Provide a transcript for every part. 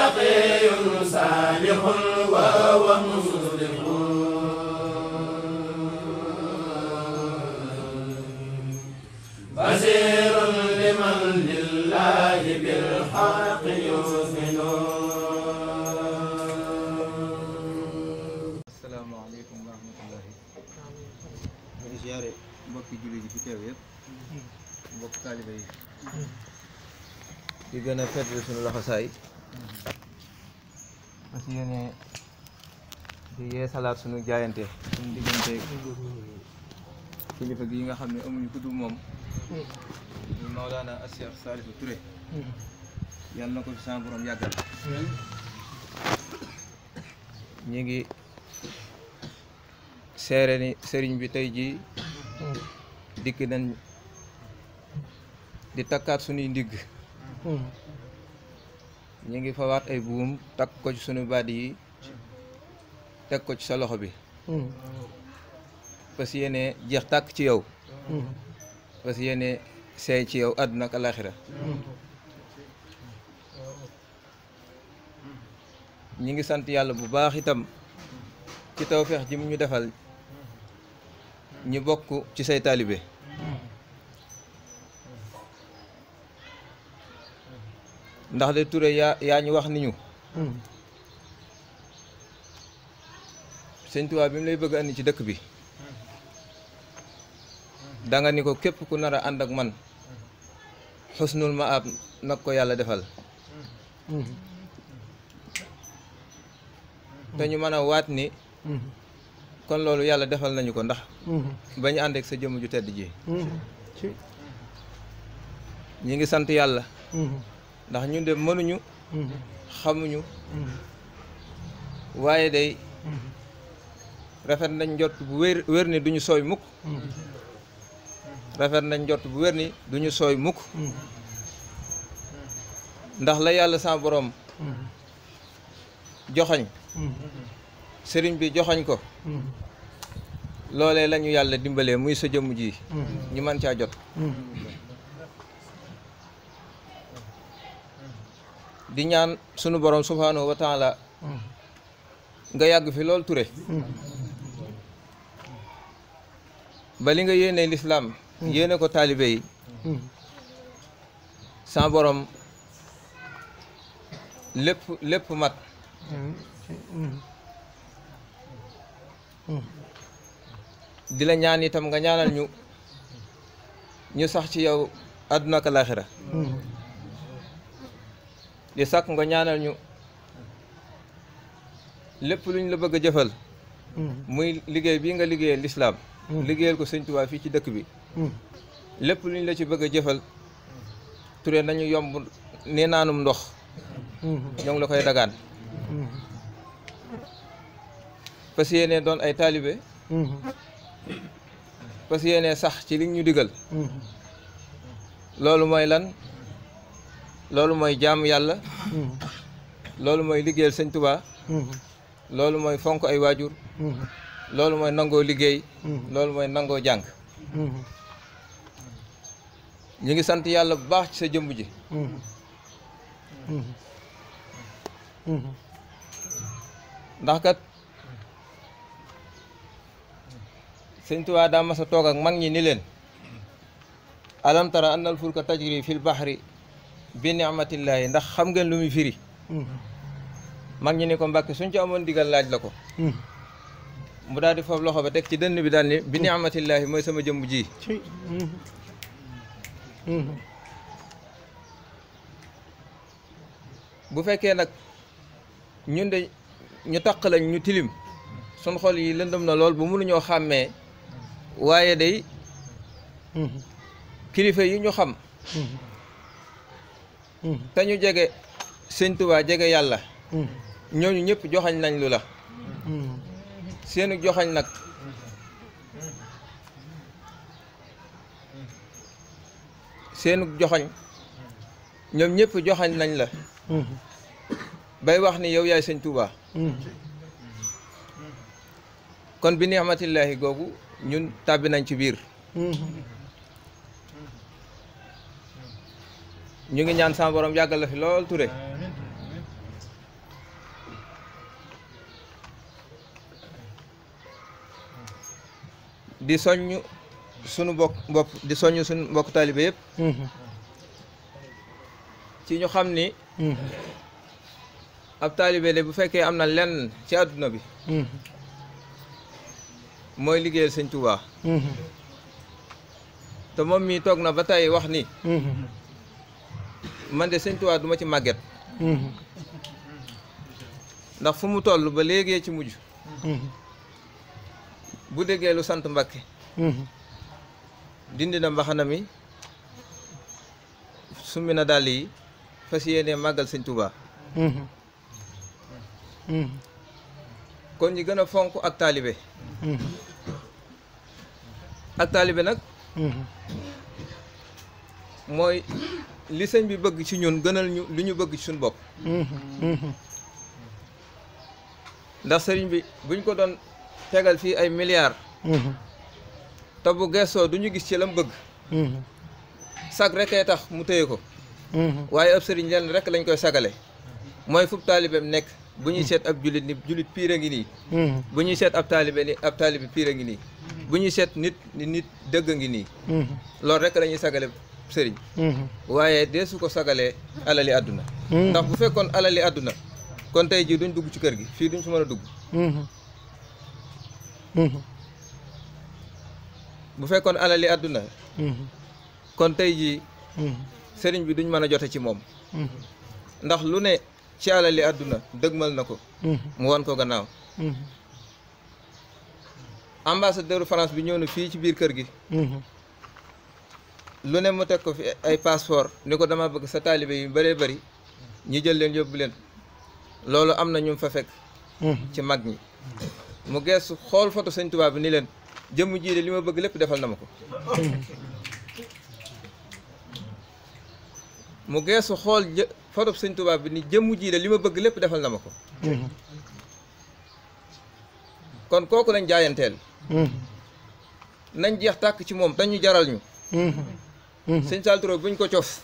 تقي صالح وهو مصلح بصير لمن لله بالحق يؤمن asalaamaaleykum wa rahmatullahi ñu ngi ziare mbokki jullit yi fi teew yëpp mbokk taaliba yi di gën a fetlu suñu loxo saay parce que yéene di yee salaat suñu jaayante suñu diggante kilifa gi nga xam ne amuñu ku dul moom ñu Maolana Cheikh Salifou Touré yàlla na ko fi sama borom yàggal ñi ngi seere ni sëriñ bi tey jii dikk nañ di takkaat suñuy ndigg ñu ngi fawaat ay buum takk ko ci suñu baat yi teg ko ci sa loxo bi parce que yéene jeex tàkk ci yow parce que yéene seey ci yow àdduna ak alaxira ñi ngi sant yàlla bu baax itam ci tawfeex ji mu ñu defal ñi bokk ci say taalibe ndax de Touré yaa yaa ñu wax ni ñu sëñ Tuubaa bi mu lay bëgg andi ci dëkk bi danga ni ko képp ku nar a ànd ak man xusnul ma ab nag ko yàlla defal te ñu mën a waat ni kon loolu yàlla defal nañu ko ndax ba ñu ànd ak sa jëmm ju tedd ji ñi ngi sant yàlla ndax ñun de mënuñu xamuñu waaye day rafet nañ njot bu wér wér ni duñu sooy mukk rafet nañ njot bu wér ni duñu sooy mukk ndax la yàlla sa borom joxañ sëriñ bi joxañ ko loolee la ñu yàlla dimbalee muy sa jëmm ji ñu mën caa jot di ñaan sunu borom subhanahu wa taala nga yàgg fi lool Touré ba li nga yéene lislaam yéene ko taalibe yi sa borom lépp lépp mat di la ñaan itam nga ñaanal ñu ñu sax ci yow àdduna ak laaxira di sàkk nga ñaanal ñu lépp lu ñu la bëgg a jëfal muy liggéey bii nga liggéeyal lislaam liggéeyal ko sëñ Tuubaa fii ci dëkk bi lépp lu ñu la ci bëgg a jëfal Touré nañu yomb ni naanum ndox ñoo ngi la koy dagaan fas yéene doon ay taalibe fas yéene sax ci li ñu digal loolu mooy lan loolu mooy jaamu yàlla loolu mooy liggéeyal sëñ Tuubaa loolu mooy fonk ay waajur loolu mooy nangoo liggéey loolu mooy nangoo jàng ñu ngi sant yàlla bu baax ci sa jëmb ji ndax kat sëñ Tuubaa daa mas a toog ak mag ñi ni leen alam tara annal fulka tajri fil bahri bi ni'matillahi ndax xam ngeen lu muy firi mag ñi ni ko mbàkke suñ ci amoon digal laaj la ko mu daal di foofu loxo ba teg ci dënn bi daal ni bi ni'matillahi mooy sama jëmb ji bu fekkee nag ñun de ñu taq lañ ñu tilim suñ xol yi lëndëm na lool bu mënuñoo xàmmee waaye day kilifa yi ñu xam te ñu jege sëñ Tuubaa jege yàlla ñooñu ñëpp joxañ nañ lu la seenu joxañ nag seenu joxañ ñoom ñëpp joxañ nañ la bay wax ni yow yaay sëñ Tuubaa kon bi ni'matillahi googu ñun tàbbi nañ ci biir ñu ngi ñaan sama borom yàggal la fi lool Touré di soññ sunu bokk bopp di soññ sunu mbokk taalibe yëpp ci ñu xam ni ab taalibe de bu fekkee am na lenn ci àdduna bi mooy liggéeyal sëñ Tuubaa te moom mii toog na ba tey wax ni man de sëñ Tuubaa du ma ci màgget ndax fu mu toll ba léegi ci mujj bu déggee lu sant Mbàkke dindi na mbaxana mi summi na dàll yi fas yéene màggal sëñ Tuubaa kon ñi gën a fonk ak taalibe ak taalibe nag mooy li sëñ bi bëgg ci ñun gënal ñu li ñu bëgg ci suñu bopp ndax sëriñ bi buñ ko doon tegal fii ay milliards te bu gestoo du ñu gis ci lam bëgg sag rekee tax mu téye ko waaye ab sëriñ lenn rek lañ koy sagale mooy fub taalibeem nekk bu ñuy seet ab julit ni julit piir a ngi nii bu ñuy seet ab taalibe ni ab taalibe piir a ngi nii bu ñuy seet nit ni nit dëgg a ngi nii loolu rek la ñuy sagale sëriñ waaye dee su ko sagalee alali àdduna ndax bu fekkoon alali àdduna kon tey jii duñ dugg ci kër gi fii duñ fi mën a dugg bu fekkoon alali àdduna kon tey jii sëriñ bi duñ mën a jote ci moom ndax lu ne ci alali àdduna dëgmal na ko mu wan ko gannaaw ambassadeur France bi ñëw na fii ci biir kër gi lu ne mu teg ko fi ay passeport ni ko dama bëgg sa taalibe yu bëree bëri ñu jël leen yóbbu leen loolu am na ñu fa fekk ci mag ñi mu geesu xool photo sëñ Tuubaa bi ni leen jëmm jii de li ma bëgg lépp defal na ma ko mu geesu xool jë photo sëñ Tuubaa bi ni jëmm jii de li ma bëgg lépp defal na ma ko kon kooku lañ jaayanteel nañ jeex tàkk ci moom dañu jaral ñu sëñ Saliou Touré buñ ko cof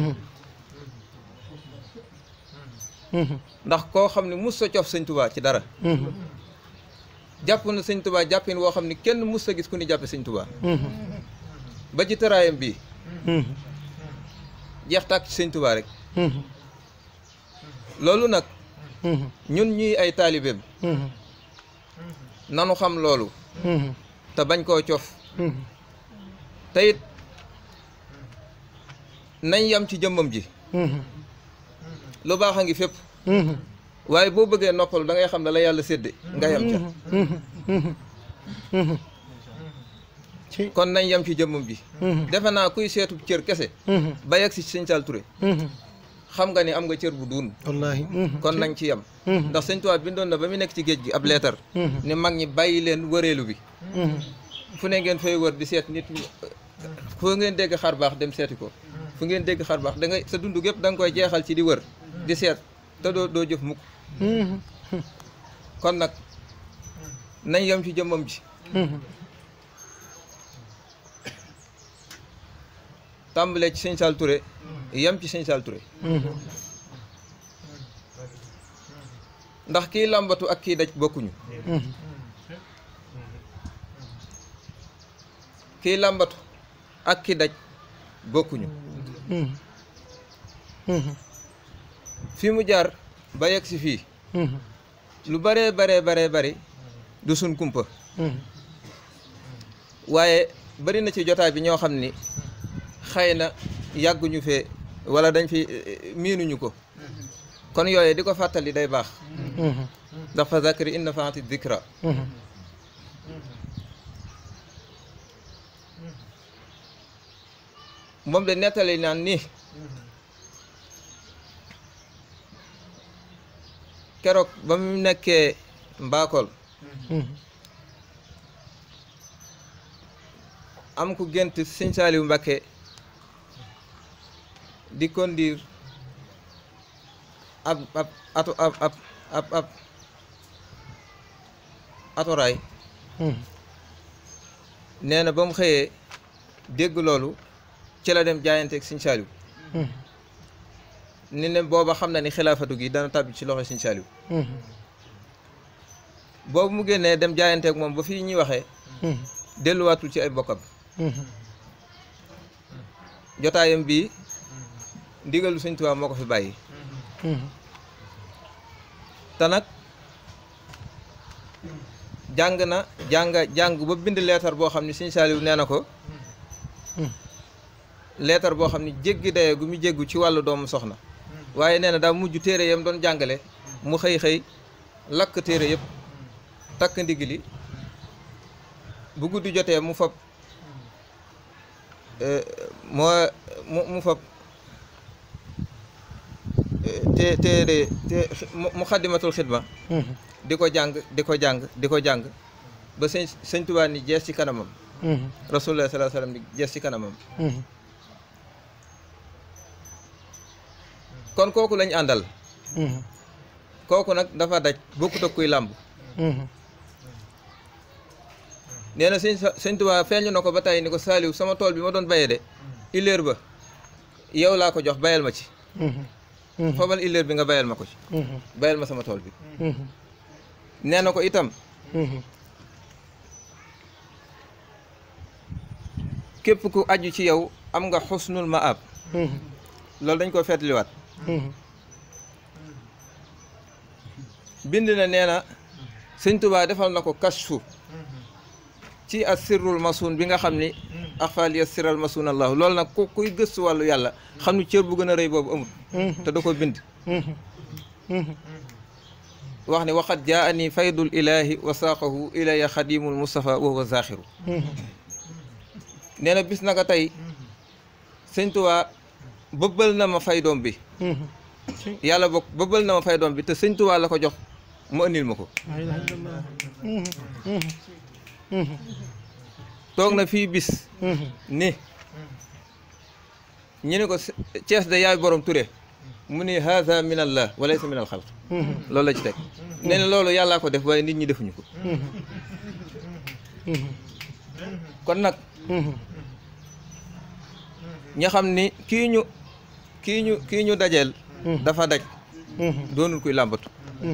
ndax koo xam ne mus sa cof sëñ Tuubaa ci dara jàpp na sëñ Tuubaa jàppin woo xam ne kenn mus sa gis ku ni jàppe sëñ Tuubaa ba ci tëraayam bii jeex tàkk ci sëñ Tuubaa rek loolu nag ñun ñuy ay taalibeem nanu xam loolu te bañ koo cof te it nañ yam ci jëmmam ji lu baax a ngi fépp waaye boo bëggee noppalu da ngay xam ne la yàlla sédde nga yam ca kon nañ yam ci jëmmam ji defe naa kuy seetu cër kese ba yegg si sëñ Saliou Touré xam nga ni am nga cër bu duun wallaahi kon nañ ci yam ndax sëñ Tuubaa bindoon na ba mu nekk ci géej gi ab leetar ni mag ñi bàyyi leen wëreelu bi fu ne ngeen fay wër di seet nit fu ngeen dégg xar baax dem seeti ko fu ngeen dégg xar baax da ngay sa dund gépp da nga koy jeexal ci di wër di seet te doo doo jëf mukk kon nag nañ yam ci jëmmam ji tàmbalee ci sëñ Saliou Touré yam ci sëñ Saliou Touré ndax kii làmbatu ak kii daj bokkuñu kii làmbatu ak kii daj bokkuñu fi mu jaar ba yegg si fii lu baree baree baree bari du sun kumpa waaye bari na ci jotaay bi ñoo xam ni xëy na yàgguñu fee wala dañ fi miinuñu ko kon yooye di ko fàttali day baax ndax fa zakri inna faati dikra moom de nettali naan ni keroog ba mu nekkee mbaakol am ku gént sëñ Saaliw Mbakke di conduire ab ab ato ab ab ab ab atoraay nee na ba mu xëyee dégg loolu ci la dem jaayanteeg sëñ Saaliw ni ne booba xam na ni xilaafatu gi dana tàbbi ci loxo sëñ Saaliw boobu mu génnee dem jaayanteeg moom ba fii ñuy waxee delluwaatul ci ay bokkam jotaayam bii ndigalu sëñ Tuubaa moo ko fi bàyyi te nag jàng na jàng jàng ba bind leetar boo xam ne sëñ Saaliw nee na ko leetar boo xam ne jéggi daye gu mu jéggu ci wàllu doomu soxna waaye nee na daa mujj téere yam doon jàngale mu xëy xëy lakk téere yëpp takk ndigg li bu guddi jotee mu fab moo mu mu fab te téere te mu xaddimatul xidma di ko jàng di ko jàng di ko jàng ba sëñ sëñ Tuubaa ni jees ci kanamam rasulullah sallallahu alayhi wasallam ni jees ci kanamam kon kooku lañ àndal kooku nag dafa daj bokkut ak kuy làmb nee na sëñ sëñ Tuubaa feeñu na ko ba tey ni ko saaliw sama tool bi ma doon bayee de illeer ba yow laa ko jox bayal ma ci fabal illeer bi nga bayal ma ko ci bayal ma sama tool bi nee na ko itam képp ku aju ci yow am nga xusnul maab loolu dañ ko feetliwaat bind na nee na sëñ Tuubaa defal na ko kashfu ci as sirrul masuun bi nga xam ni axfaal ya siral masuun allahu loolu nag ku kuy gëstu wàllu yàlla xam ni cër bu gën a rëy boobu amul te da ko bind wax ne waxat jaa ani faydul ilahi wa saaqahu ilaya xadimul mustafa wa huwa zaxiru nee na bis naka tey sëñ Tuubaa bëbbal na ma faydoom bi yàlla bokk bëbbal na ma faydoom bi te sëñ Tuubaa la ko jox mu andil ma ko toog na fii bis ni ñu ne ko Cees de yaay borom Ture mu ni haza min allah wa laysa min al xalq loolu la ci teg nee na loolu yàllaa ko def waaye nit ñi defuñu ko kon nag ña xam ni kii ñu kii ñu kii ñu dajeel dafa daj doonul kuy làmbatu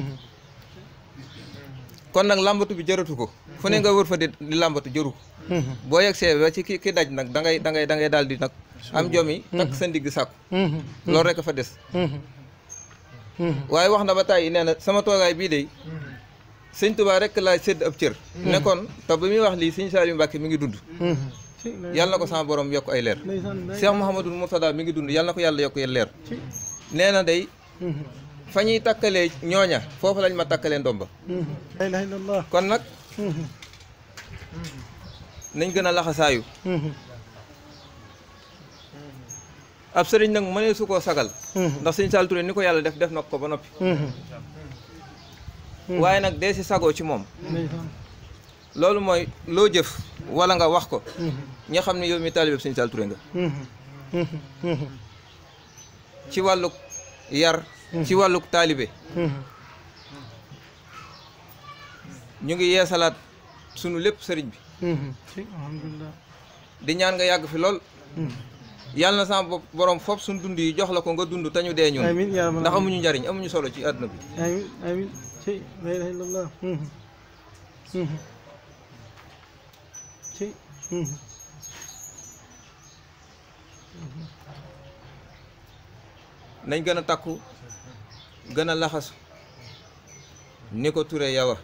kon nag làmbatu bi jëratu ko fu ne nga wër fa di di làmbatu jëru ko boo yegsee ba ci ki ki daj nag da ngay da ngay da ngay daal di nag am jomi takk sa ndigg sàkku loolu rek a fa des waaye wax na ba tàyyi nee na sama toogaay bii de sëñ Tuubaa rek laa sédd ab cër nekkoon te ba muy wax lii sëñ Saliou Mbacke mi ngi dund yàlla na ko sama borom yokk ay leer Cheikh Mouhamadul Mourtada mi ngi dund yàlla na ko yàlla yokk leer nee na day fa ñuy takkalee ñooña foofu lañ ma takkalee ndomba la ilaha illallah kon nag nañ gën a laxasaayu ab sëriñ nag mënee su koo sagal ndax sëñ Saliou Touré ni ko yàlla def def na ko ba noppi waaye nag dee si sagoo ci moom ndeysaan loolu mooy loo jëf wala nga wax ko ña xam ne yow mi taalibe sëñ Saliou Touré nga ci wàlluk yar ci wàlluk taalibe ñu ngi yeesalaat sunu lépp sëriñ bi alhamdulilah di ñaan nga yàgg fi lool yàlla na sama bopp borom foofu suñu dund yi jox la ko nga dund te ñu dee ñun amin yaa rabbal ndax amuñu njariñ amuñu solo ci àdduna bi amin amin ci la ilaha illallah ci nañ gën a takku gën a laxasu ni ko Touré yawa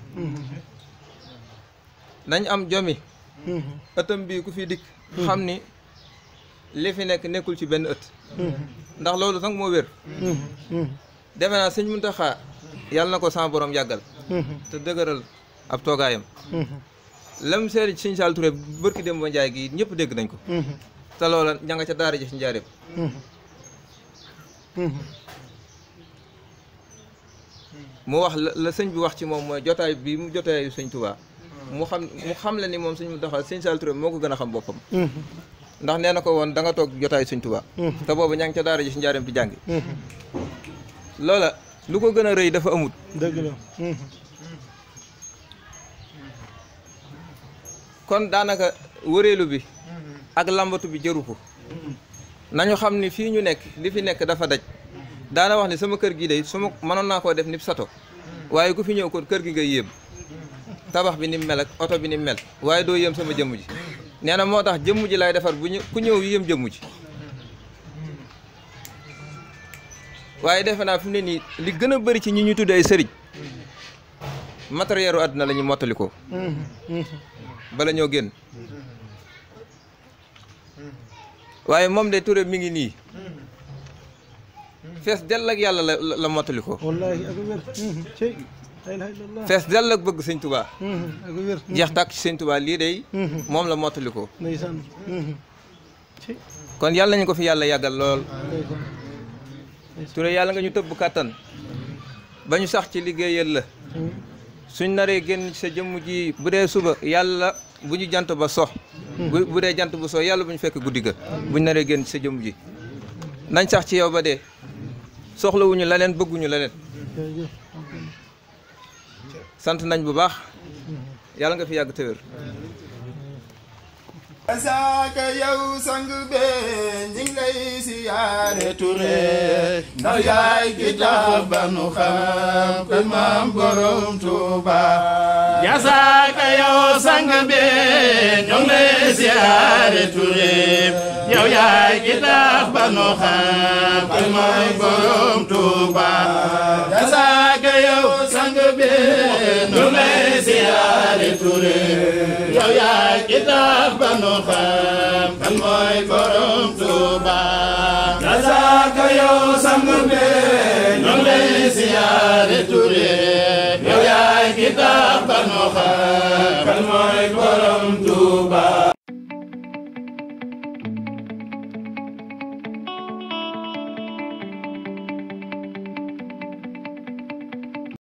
nañ am jomi ëttam bii ku fi dikk xam ni li fi nekk nekkul ci benn ëtt ndax loolu sax moo wér defe naa sëñ Muntaxa yàlla na ko sama borom yàggal te dëgëral ab toogaayam lam seeri ci sëñ Saliou Touré bërki dem ba njaay gi ñëpp dégg nañ ko te loola ña nga ca daara ji ci njaareem mu wax la la sëñ bi wax ci moom mooy jotaay bi mu jotaayu sëñ Touba mu xam mu xam la ni moom sëñ Muntaxa sëñ Saliou Touré moo ko gën a xam boppam ndax nee na ko woon da nga toog jotaayu sëñ Touba te boobu ña ngi ca daara ji ci njaareem di jàngi loola lu ko gën a rëy dafa amut dëgg la kon daanaka wëreelu bi ak lambatu bi jëru ko nañu xam ni fii ñu nekk li fi nekk dafa daj daana wax ni sama kër gi day su ma mënoon naa koo def ni sato waaye ku fi ñëw kon kër gi nga yéem tabax bi ni mu mel ak oto bi ni mu mel waaye doo yëm sama jëmm ji nee na moo tax jëmm ji lay defar bu ñu ku ñëw yëm jëmm ji waaye defe naa fi mu ne nii li gën a bëri ci ñi ñu tudd ay sëriñ matériel u àdduna la ñu mottali ko bala ñoo génn waaye moom de Touré mi ngi nii fees dell ak yàlla la la la mottali ko wallahi ak wér cey la ilaha illallah fees dell ak bëgg sëñ Touba ak wér jeex tàkk ci sëñ Touba lii day moom la mottali ko ndeysaan cey kon yàlla nañu ko fi yàlla yàggal lool ndeysaan Touré yàlla nga ñu tëbb kàttan ba ñu sax ci liggéeyal la suñ naree génn sa jëmm ji bu dee suba yàlla bu ñu jant ba sox bu bu dee jant bu sox yàlla bu ñu fekk guddi ga bu ñu naree génn sa jëmm ji nañ sax ci yow ba dee soxlawuñu leneen bëgguñu leneen jërëjëf sant nañ bu baax yàlla nga fi yàgg te wér saaka yow sang be ñi ngi lay siyaare Touré ndax yaay ki tax ba nu xam kuy maam borom Tuuba jasaaka yow sang be ñoo ngi lay siyaare Touré yow yaay ki tax ba nu xam kuy maam borom Tuuba jasaaka yow sang be ñoo ngi lay siyaare Touré yow yaay ki tax ba nu xam